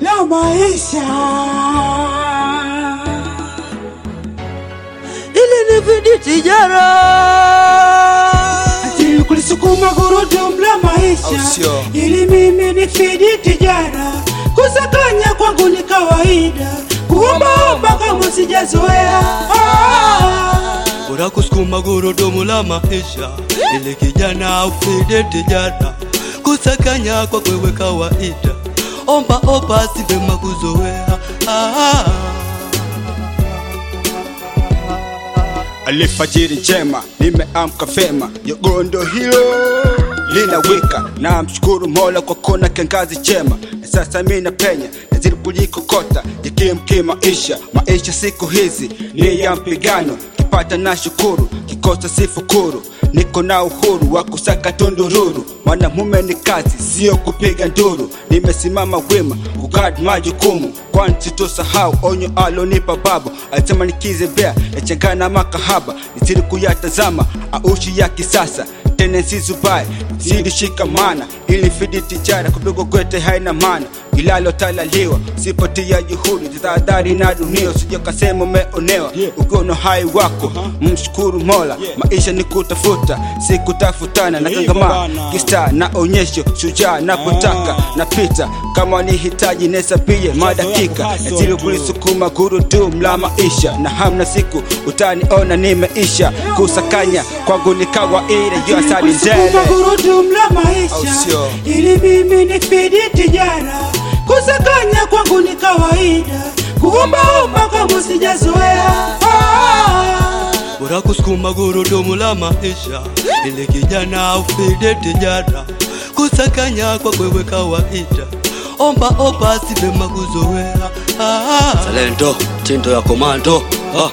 la maisha. ili nifidi tijara Ati kulisukuma gurudumu la Au maisha sio? ili mimi nifidi tijara. Kusakanya kwangu ni kawaida, kuombaomba kama sijazoea. Ah. bora kusukuma gurudumu la maisha ili kijana ufide tijara kusakanya kwa kwewe kawaida omba omba si vema kuzoea ah. Alifajiri njema, nimeamka vema, yogondo hilo linawika. Na mshukuru Mola kwa kona kiangazi chema, na sasa mimi napenya nazidi kujikokota, jikimki maisha. Maisha siku hizi ni ya mpigano, kipata na shukuru, kikosa sifukuru. Niko na uhuru wa kusaka tundururu, mwanamume ni kazi, sio kupiga nduru. Nimesimama wima kugadi majukumu, kwani sitosahau onyo alonipa babu. Alisema nikizembea yachangana makahaba, nizidi kuyatazama aushi ya kisasa tena sizubai zidi shikamana ili fidi tijara kupigwa kwete haina maana ilalo talaliwa sipotia juhudi tahadhari na dunia usije kasema umeonewa ukiwa na hai wako mshukuru mola maisha ni kutafuta si kutafutana na kangama kista na onyesho shujaa napotaka napita kama ni hitaji nesapie madakika nazili kulisukuma gurudumu la maisha na hamna siku utaniona nimeisha kusakanya kwangu ni kawaida juu asali Kusukuma ndele gurudumu la Au maisha sio? ili mimi nifidi tijara. Kusakanya kwangu ni kawaida, kuombaomba kama sijazoea. Ah. bora kusukuma gurudumu la maisha ili kijana ufide tijara kusakanya kwa kwewe kawaida omba omba si vema kuzoea ah. Salendo tindo ya komando ah.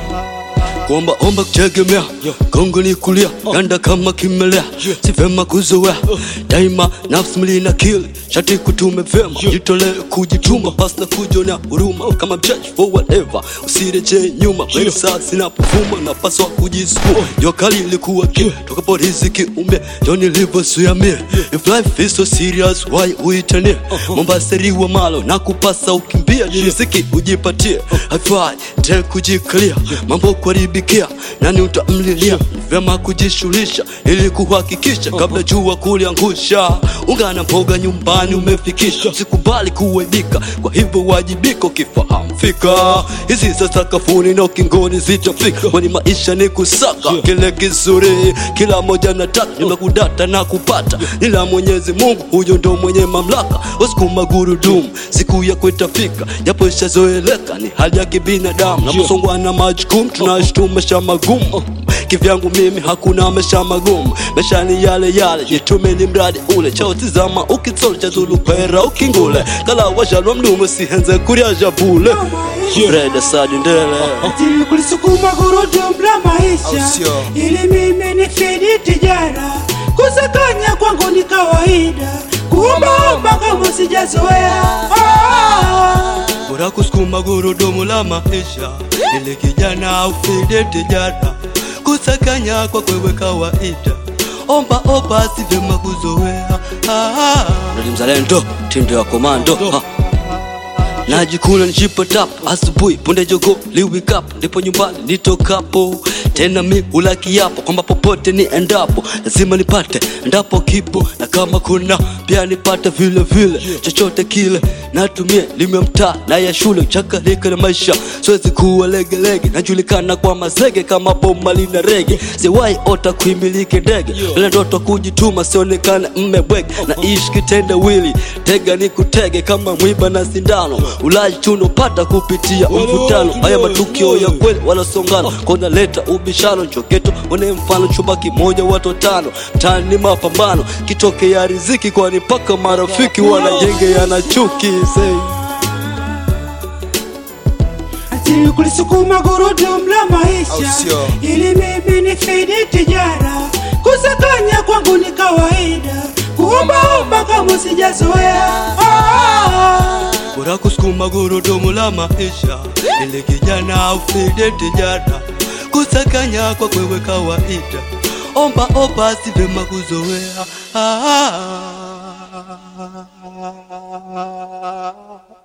kuomba omba kutegemea gongo ni kulia ganda kama kimelea si vema kuzoea daima nafsi mli na kili shati kutume vema jitolee kujituma pasta kujonea huruma kama mchaji for whatever usireje nyuma pesa sinapovuma napaswa kujisukuma jua kali ilikuwa ki tokapo riziki umbe ndo nilivyosuamia if life is so serious why uitanie mombaseriwa malo na kupasa ukimbia ni riziki ujipatie haifai te kujikalia mambo kuharibikia nani utamlilia vyema kujishughulisha ili kuhakikisha kabla jua kuliangusha ungana mboga nyumbani umefikisha sikubali kuaibika kwa hivyo wajibika ukifahamu fika hizi za sakafuni na ukingoni zitafika kwani maisha ni kusaka kile kizuri kila moja nataka nimekudata na kupata nila mwenyezi mungu huyo ndo mwenye mamlaka usikuma gurudumu siku ya kwetafika japo ishazoeleka ni hali ya kibinadamu naposongwa na majukumu tunashtu maisha magumu kivyangu mimi hakuna maisha magumu maisha ni yale yale jitume ni mradi ule chautizama ukitsolo cha zulu kwera ukingule kala washalwa mdumu sihenze kurya javule breda sadi ndele Ati kulisukuma gurudumu la Au maisha sio? ili mimi nifidi tijara. Kusakanya kwangu ni kawaida, kuombaomba kama sijazoea. Ah. bora kusukuma gurudumu la maisha ili kijana ufide tijara kusakanya kwa kwewe kawaida omba omba si vyema kuzoea ah. mzalendo tindo ya komando ah. najikuna nichipo tap asubuhi punde jogo liwikapo ndipo nyumbani nitokapo tena mi hula kiapo kwamba popote ni endapo lazima nipate endapo kipo na kama kuna pia nipate vile vile chochote kile natumia lime mtaa na ya shule chakalika na maisha siwezi kuwa legelege najulikana kwa mazege kama boma lina rege siwai ota kuimiliki ndege ila ndoto kujituma sionekane mmebwege na ishi kitende wili tega ni kutege kama mwiba na sindano ulaji chuno pata kupitia mvutano haya matukio ya kweli wanasongana kona leta ubishano njogeto wane mfano chumba kimoja watu tano tani mapambano kitoke ya riziki kwani mpaka marafiki wanajenge yana chuki say. Ati kulisukuma gurudumu la Au maisha sio? ili mimi nifidi tijara. Kusakanya kwangu ni kawaida, kuombaomba kama sijazoea. Ah. bora kusukuma gurudumu la maisha ili kijana ufide tijara kusakanya kwa kwewe kawaida omba omba si vyema kuzoea ah.